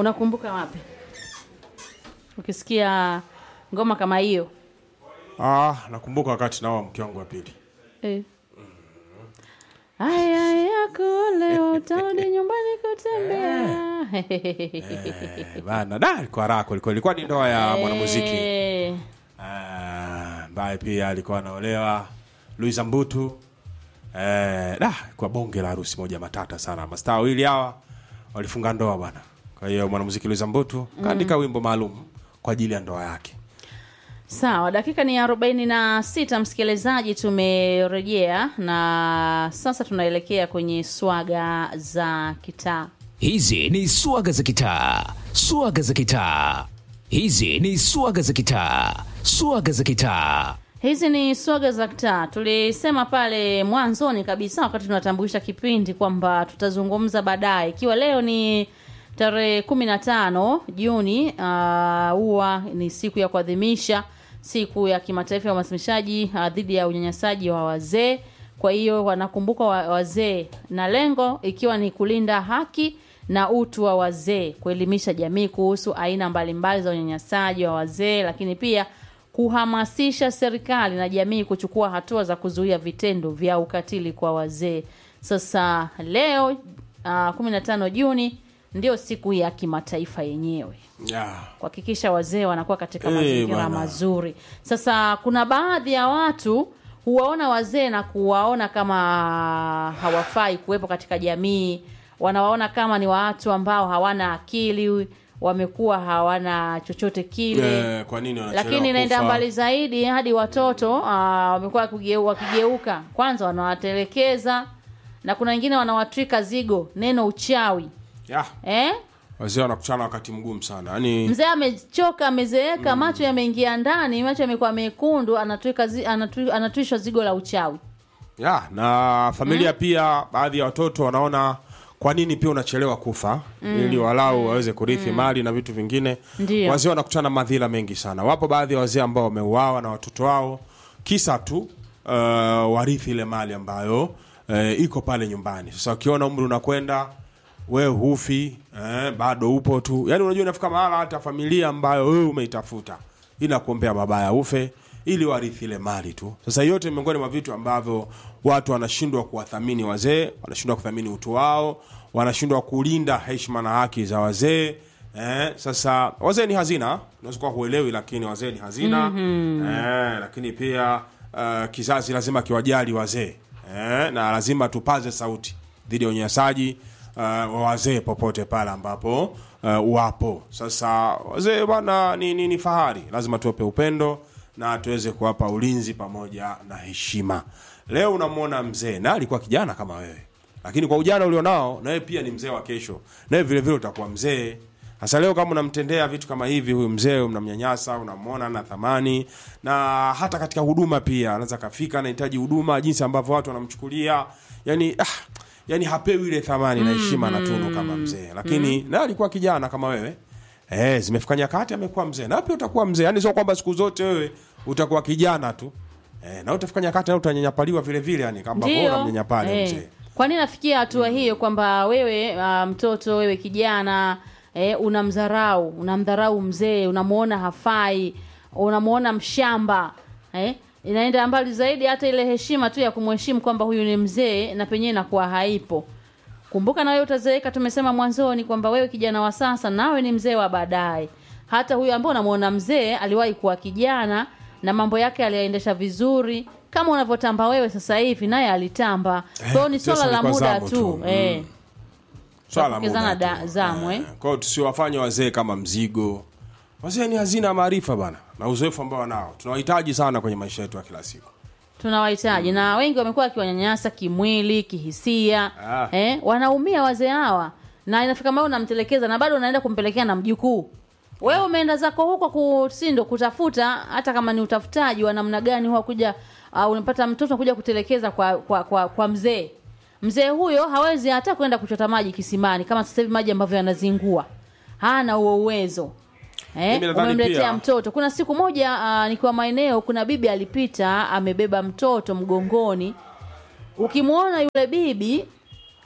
unakumbuka wapi ukisikia ngoma kama hiyo Ah, nakumbuka wakati naoa mke wangu wa pili. eh. aya yako leo utarudi nyumbani kutembea Eh, bana da alikuwa raha kwelikweli. Ilikuwa ni ndoa ya mwanamuziki Eh, Ah, ambaye pia alikuwa anaolewa Luisa Mbutu. Eh, da kwa bonge la harusi moja matata sana. Mastaa wawili hawa walifunga ndoa bwana. Kwa hiyo mwanamuziki Luisa Mbutu kaandika wimbo maalum kwa ajili ya ndoa yake. sawa dakika ni arobaini na sita msikilizaji tumerejea na sasa tunaelekea kwenye swaga za kitaa Hizi ni swaga za kitaa, swaga za kitaa. Hizi ni swaga za kitaa, swaga za kitaa. hizi ni swaga za kitaa tulisema pale mwanzoni kabisa wakati tunatambulisha kipindi kwamba tutazungumza baadaye ikiwa leo ni tarehe kumi na tano juni ah, huwa ni siku ya kuadhimisha siku ya kimataifa ya uhamasishaji ah, dhidi ya unyanyasaji wa wazee kwa hiyo wanakumbuka wa- wazee na lengo ikiwa ni kulinda haki na utu wa wazee kuelimisha jamii kuhusu aina mbalimbali za unyanyasaji wa wazee lakini pia kuhamasisha serikali na jamii kuchukua hatua za kuzuia vitendo vya ukatili kwa wazee sasa leo uh, 15 juni ndio siku ya kimataifa yenyewe Yeah. kuhakikisha wazee wanakuwa katika Eh, mazingira bwana. mazuri sasa kuna baadhi ya watu huwaona wazee na kuwaona kama hawafai kuwepo katika jamii wanawaona kama ni watu ambao hawana akili wamekuwa hawana chochote kile Eh, kwa nini wanachelewa lakini inaenda kufa? mbali zaidi hadi watoto ah, wamekuwa wakigeu- wakigeuka kwanza wanawatelekeza na kuna wengine wanawatwika zigo neno uchawi Yeah. eh? Wazee wanakutana wakati mgumu sana. Yaani mzee amechoka amezeeka macho yameingia ndani macho yamekuwa mekundu anatwika zi, anatwi, anatwishwa zigo la uchawi ya na familia pia baadhi ya watoto wanaona kwa nini pia unachelewa kufa ili walau waweze kurithi mali na vitu vingine Ndio. wazee wanakutana na madhila mengi sana wapo baadhi ya wazee ambao wameuawa na watoto wao kisa tu uh, warithi ile mali ambayo uh, iko pale nyumbani sasa ukiona umri unakwenda wewe hufi eh, bado upo tu yaani unajua inafika mahala hata familia ambayo wewe umeitafuta inakuombea mabaya ufe ili warithi ile mali tu sasa yote ni miongoni mwa vitu ambavyo watu wanashindwa kuwathamini wazee wanashindwa kuthamini utu wao wanashindwa kulinda heshima na haki za wazee eh, sasa wazee ni hazina unaweza kuwa huelewi lakini wazee ni hazina mm-hmm. eh, lakini pia uh, kizazi lazima kiwajali wazee eh, na lazima tupaze sauti dhidi ya unyanyasaji uh, wa wazee popote pale ambapo uh, wapo sasa wazee bwana ni, ni, ni fahari lazima tuwape upendo na tuweze kuwapa ulinzi pamoja na heshima leo unamwona mzee na alikuwa kijana kama wewe lakini kwa ujana ulionao nawe pia ni mzee wa kesho nawe vile vile utakuwa mzee sasa leo kama unamtendea vitu kama hivi huyu mzee unamnyanyasa unamwona na thamani na hata katika huduma pia anaweza kafika anahitaji huduma jinsi ambavyo watu wanamchukulia yani ah, yani hapewi ile thamani na heshima na tunu kama mzee lakini naye alikuwa kijana kama wewe Eh, zimefika nyakati amekuwa mzee na pia utakuwa mzee yani sio kwamba siku zote wewe utakuwa kijana tu eh, na utafika nyakati na utanyanyapaliwa vile vile yani kama bora ndio mnyanyapale eh. mzee kwa nini nafikia hatua hiyo kwamba wewe uh, mtoto wewe kijana eh, unamdharau unamdharau mzee unamwona hafai unamwona mshamba eh? inaenda mbali zaidi hata ile heshima tu ya kumheshimu kwamba huyu ni mzee na penyewe inakuwa haipo kumbuka na wewe utazeeka tumesema mwanzoni kwamba wewe kijana wa sasa nawe ni mzee wa baadaye hata huyu ambao unamwona mzee aliwahi kuwa kijana na mambo yake aliyaendesha vizuri kama unavyotamba wewe sasa hivi naye alitamba kwa hiyo ni sasa swala la ilikuwa muda zamu tu, tu. Eh. swala la Tunapokezana muda da- tu. zamu, eh. Eh, kwa hiyo tusiwafanye wazee kama mzigo wazee ni hazina ya maarifa bana na uzoefu ambao wanao tunawahitaji sana kwenye maisha yetu ya kila siku tunawahitaji na wengi wamekuwa wakiwanyanyasa kimwili kihisia Ah. eh, wanaumia wazee hawa na inafika mbao unamtelekeza na bado unaenda kumpelekea na mjukuu wewe umeenda zako huko kusindo kutafuta hata kama ni utafutaji wa namna gani huwa kuja uh, unapata mtoto kuja kutelekeza kwa kwa, kwa, kwa mzee mzee huyo hawezi hata kwenda kuchota maji kisimani kama sasa hivi maji ambavyo yanazingua hana huo uwezo eh, Mimi nadhani umemletea pia- mtoto kuna siku moja uh, nikiwa maeneo kuna bibi alipita amebeba mtoto mgongoni ukimwona yule bibi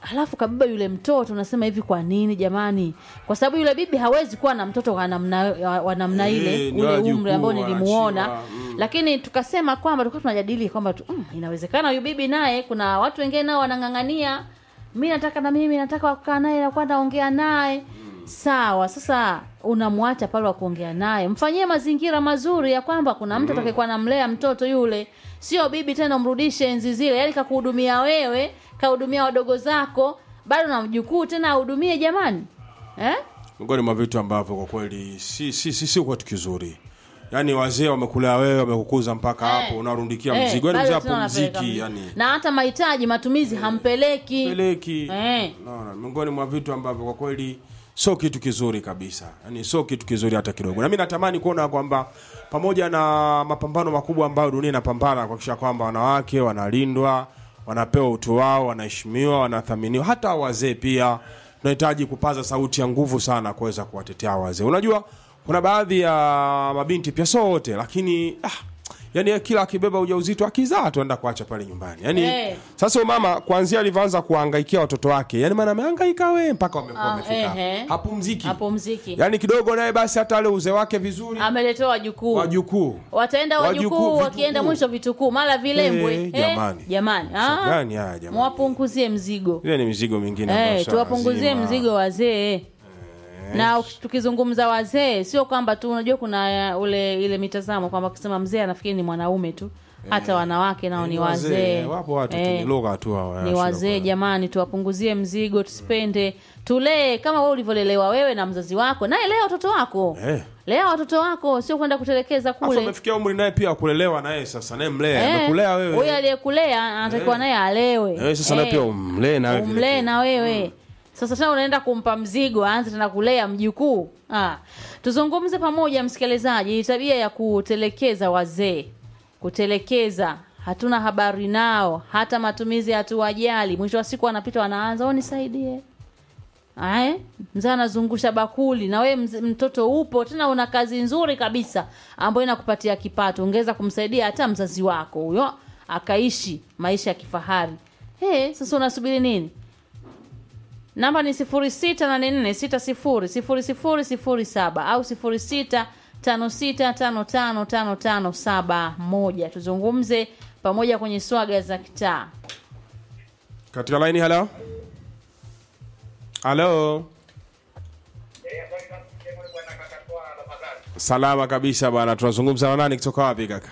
alafu kabeba yule mtoto unasema hivi kwa nini jamani kwa sababu yule bibi hawezi kuwa na mtoto wa namna, wa namna Eh, ile ni ule wajukuu umri ambao nilimuona wanaachiwa, mm. lakini tukasema kwamba tulikuwa tunajadili kwamba tu, mm, inawezekana huyu bibi naye kuna watu wengine nao wanang'ang'ania mi nataka na mimi nataka kukaa naye nakuwa naongea naye sawa sasa unamwacha pale wa kuongea naye mfanyie mazingira mazuri ya kwamba kuna mtu atakayekuwa namlea mtoto yule sio bibi tena umrudishe enzi zile yaani kakuhudumia wewe kahudumia wadogo zako bado na mjukuu tena ahudumie jamani eh? miongoni mwa vitu ambavyo kwa kweli si si si, si kitu kizuri yaani wazee wamekulea wewe wamekukuza mpaka hapo unarundikia Eh, mzigo yaani bado mzee tena unapeleka apumziki mzigo. yani na hata mahitaji matumizi hampeleki peleki Eh. naona miongoni mwa vitu ambavyo kwa kweli sio kitu kizuri kabisa yani sio kitu kizuri hata kidogo na mi natamani kuona kwamba pamoja na mapambano makubwa ambayo dunia inapambana kuhakikisha kwamba wanawake wanalindwa wanapewa utu wao wanaheshimiwa wanathaminiwa hata wazee pia tunahitaji kupaza sauti ya nguvu sana kuweza kuwatetea wazee unajua kuna baadhi ya mabinti pia sio wote lakini ah, yani kila akibeba ujauzito akizaa tuenda kuacha pale nyumbani yani Eh. sasa huyu mama kuanzia alivyoanza kuhangaikia watoto wake yani maana amehangaika we mpaka wamekuwa Ah, wamefika ehe. hapumziki hapumziki yani kidogo naye basi hata ale uzee wake vizuri ameletewa wajukuu wajukuu wataenda Wajukuu, wajukuu vitukuu. wakienda mwisho vitukuu mara vilembwe Eh, Eh, jamani. jamani Sasa Ah, gani haya jamani? mwapunguzie mzigo ile ni mizigo mingine ambayo Eh, sio tuwapunguzie lazima. mzigo wazee na uki- tukizungumza wazee sio kwamba tu unajua kuna uh, ule ile mitazamo kwamba kusema mzee anafikiri ni mwanaume tu hata wanawake nao Eh, ni ni wazee wapo watu tu Eh, ni lugha tu hawa, ni ya wazee shida jamani tuwapunguzie mzigo tusipende tulee kama wewe ulivyolelewa wewe na mzazi wako naye lea watoto wako kwa- eh lea watoto wako sio kwenda kutelekeza Afu kule amefikia umri naye pia kulelewa naye sasa naye mlea Eh, amekulea huyo wewe aliyekulea anatakiwa naye alewe eh, sasa naye Eh, pia umlee nawe vile umlee vile. na wewe sasa tena unaenda kumpa mzigo aanze tena kulea mjukuu ah. tuzungumze pamoja msikilizaji tabia ya kutelekeza wazee kutelekeza hatuna habari nao hata matumizi hatuwajali mwisho wa siku wanapita wanaanza o nisaidie Ae, mzee anazungusha bakuli na wewe mz- mtoto upo tena una kazi nzuri kabisa ambayo inakupatia kipato ungeweza kumsaidia hata mzazi wako huyo akaishi maisha ya kifahari hey, sasa unasubiri nini namba ni 0684600007 au 0656555571 tuzungumze pamoja kwenye swaga za kitaa katika laini halo halo salama kabisa bwana tunazungumza na nani kutoka wapi kaka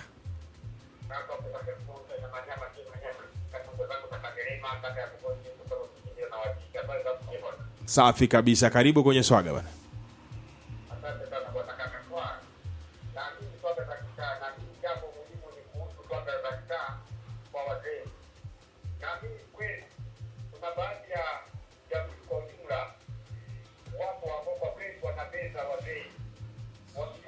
safi kabisa karibu kwenye swaga bwana Asante sana bwana kaka kwa naamini swala za kitaa na jambo muhimu ni kuhusu swala za kitaa kwa wazee. Naamini kweli kuna baadhi ya jamii kwa ujumla wapo ambao kwa kweli wanapenda wazee, wakija